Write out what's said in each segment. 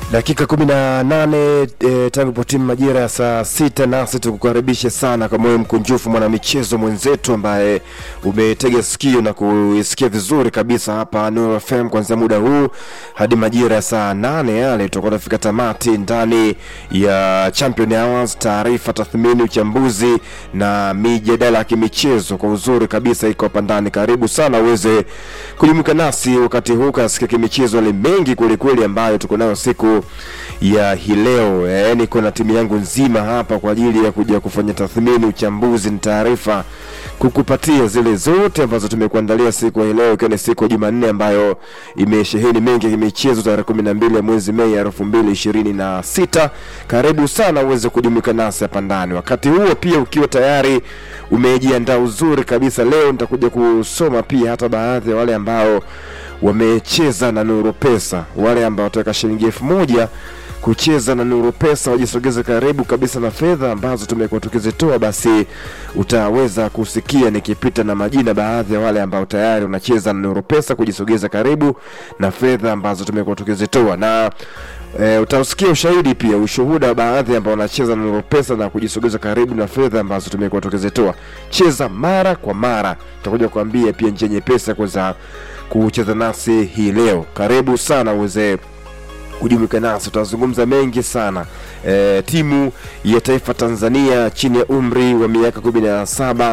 Dakika kumi na nane e, tangu potimu majira ya saa sita, nasi tukukaribishe sana kwa moyo mkunjufu mwanamichezo mwenzetu ambaye umetega sikio na kuisikia vizuri kabisa hapa Nuru FM kuanzia muda huu hadi majira ya saa nane yale tutakuwa tunafika tamati ndani ya Champion Hours, taarifa, tathmini, uchambuzi na mijadala ya kimichezo kwa uzuri kabisa iko hapa ndani. Karibu sana uweze kujumuika nasi wakati huu kasikia kimichezo yale mengi kwelikweli ambayo tuko nayo siku ya hii leo. Eh, niko na timu yangu nzima hapa kwa ajili ya kuja kufanya tathmini, uchambuzi na taarifa, kukupatia zile zote ambazo tumekuandalia siku ya hii leo, ikiwa ni siku ya Jumanne ambayo imesheheni mengi ya michezo, tarehe kumi na mbili ya mwezi Mei elfu mbili ishirini na sita. Karibu sana uweze kujumuika nasi hapa ndani. Wakati huo pia ukiwa tayari umejiandaa uzuri kabisa, leo nitakuja kusoma pia hata baadhi ya wale ambao wamecheza na Nuru Pesa, wale ambao wataweka shilingi elfu moja kucheza na Nuru Pesa wajisogeze karibu kabisa na fedha ambazo tumekuwa tukizitoa, basi utaweza kusikia nikipita na majina baadhi ya wale ambao tayari wanacheza na Nuru Pesa kujisogeza karibu na fedha ambazo tumekuwa tukizitoa na E, utausikia ushahidi pia ushuhuda wa baadhi ambao wanacheza na Nuru Pesa na kujisogeza karibu na fedha ambazo tumekuwa tukizitoa. Cheza mara kwa mara, tutakuja kuambia pia njia nyepesi ya kuweza kucheza nasi hii leo. Karibu sana uweze kujumuika nasi, tutazungumza mengi sana. E, timu ya taifa Tanzania chini ya umri wa miaka kumi na saba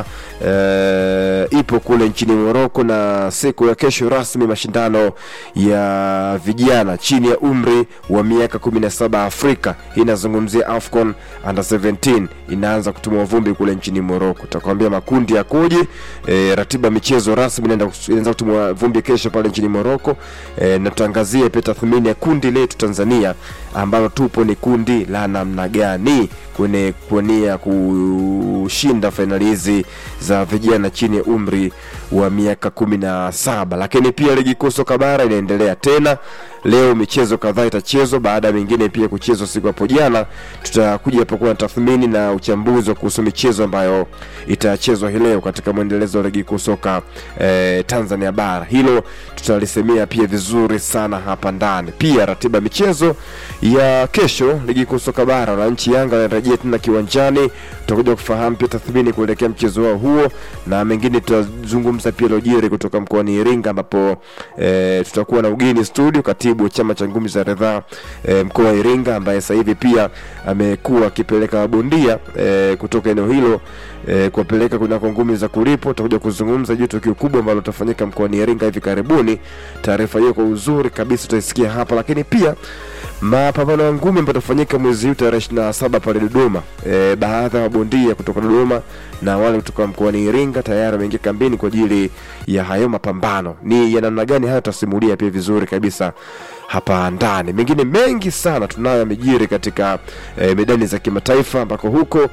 e, ipo kule nchini Moroko na siku ya kesho rasmi mashindano ya vijana chini ya umri wa miaka kumi na saba Afrika. Hii inazungumzia AFCON under 17 inaanza kutumwa vumbi kule nchini Moroko. Tutakwambia makundi yakoje, e, ratiba michezo rasmi inaenda inaanza kutumwa vumbi kesho pale nchini Moroko e, na tutaangazia pia tathmini ya kundi letu Tanzania ambalo tupo ni kundi la namna gani kwenye kuania kushinda fainali hizi za vijana chini ya umri wa miaka kumi na saba. Lakini pia ligi kuu soka bara inaendelea tena leo, michezo kadhaa itachezwa baada ya mingine pia kuchezwa siku hapo jana. Tutakuja hapo kuwa na tathmini na uchambuzi wa kuhusu michezo ambayo itachezwa hii leo katika mwendelezo wa ligi kuu soka eh, Tanzania bara. Hilo tutalisemea pia vizuri sana hapa ndani. Pia ratiba michezo ya kesho ligi kuu soka bara, wananchi Yanga wanarejea tena kiwanjani. Tutakuja kufahamu pia tathmini kuelekea mchezo wao huo na mengine tutazungumza pia lojiri kutoka mkoani Iringa ambapo e, tutakuwa na ugeni studio, katibu wa chama cha ngumi za ridhaa e, mkoa wa Iringa ambaye sasa hivi pia amekuwa akipeleka mabondia e, kutoka eneo hilo e, kuwapeleka kunako ngumi za kulipo. Tutakuja kuzungumza juu tukio kubwa ambalo litafanyika mkoani Iringa hivi karibuni. Taarifa hiyo kwa uzuri kabisa utaisikia hapa, lakini pia mapambano ya ngumi ambayo yatafanyika mwezi huu tarehe ishirini na saba pale Dodoma. E, baadhi ya mabondia kutoka Dodoma na wale kutoka mkoani Iringa tayari wameingia kambini kwa ajili ya hayo mapambano. Ni ya namna gani hayo tutasimulia pia vizuri kabisa hapa ndani. Mengine mengi sana tunayo yamejiri katika e, medani za kimataifa ambako huko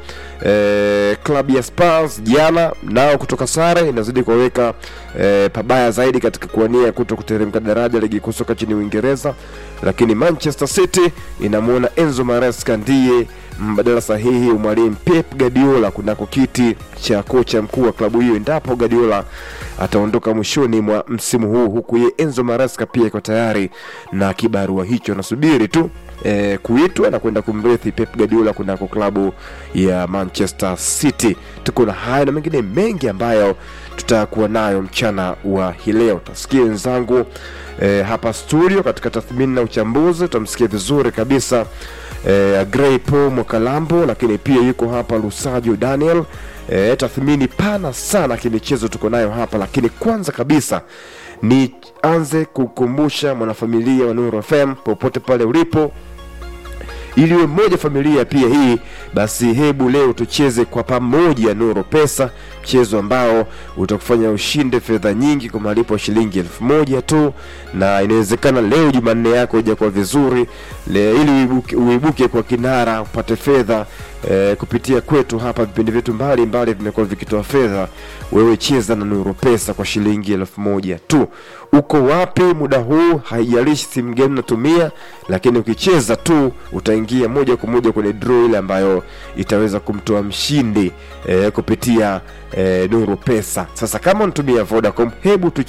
e, klabu ya Spurs jana nao kutoka sare inazidi kuwaweka e, pabaya zaidi katika kuwania kuto kuteremka daraja ligi kuu soka nchini Uingereza, lakini Manchester City inamwona Enzo Maresca ndiye mbadala sahihi mwalimu Pep Guardiola kunako kiti cha kocha mkuu wa klabu hiyo endapo Guardiola ataondoka mwishoni mwa msimu huu, huku ye Enzo Maresca pia iko tayari na kibarua hicho, anasubiri tu e, kuitwa na kwenda kumrithi Pep Guardiola kunako klabu ya Manchester City. Tuko na haya na mengine mengi ambayo tutakuwa nayo mchana wa hii leo. Tasikia wenzangu e, hapa studio katika tathmini na uchambuzi, tutamsikia vizuri kabisa e, Grey Paul Mwakalambo, lakini pia yuko hapa Lusajo Daniel. E, tathmini pana sana kimichezo tuko nayo hapa, lakini kwanza kabisa nianze kukumbusha mwanafamilia wa Nuru FM popote pale ulipo ili uwe mmoja familia pia hii basi, hebu leo tucheze kwa pamoja Nuru Pesa, mchezo ambao utakufanya ushinde fedha nyingi kwa malipo ya shilingi elfu moja tu, na inawezekana leo Jumanne yako ijakuwa vizuri le, ili uibuke, uibuke kwa kinara upate fedha e, kupitia kwetu hapa. Vipindi vyetu mbalimbali vimekuwa vikitoa fedha. Wewe cheza na Nuru Pesa kwa shilingi elfu moja tu. Uko wapi muda huu? Haijalishi simu gani unatumia, lakini ukicheza tu utaingia moja kwa moja kwenye draw ile ambayo itaweza kumtoa mshindi e, kupitia e, Nuru Pesa. Sasa kama unatumia Vodacom, hebu tucheze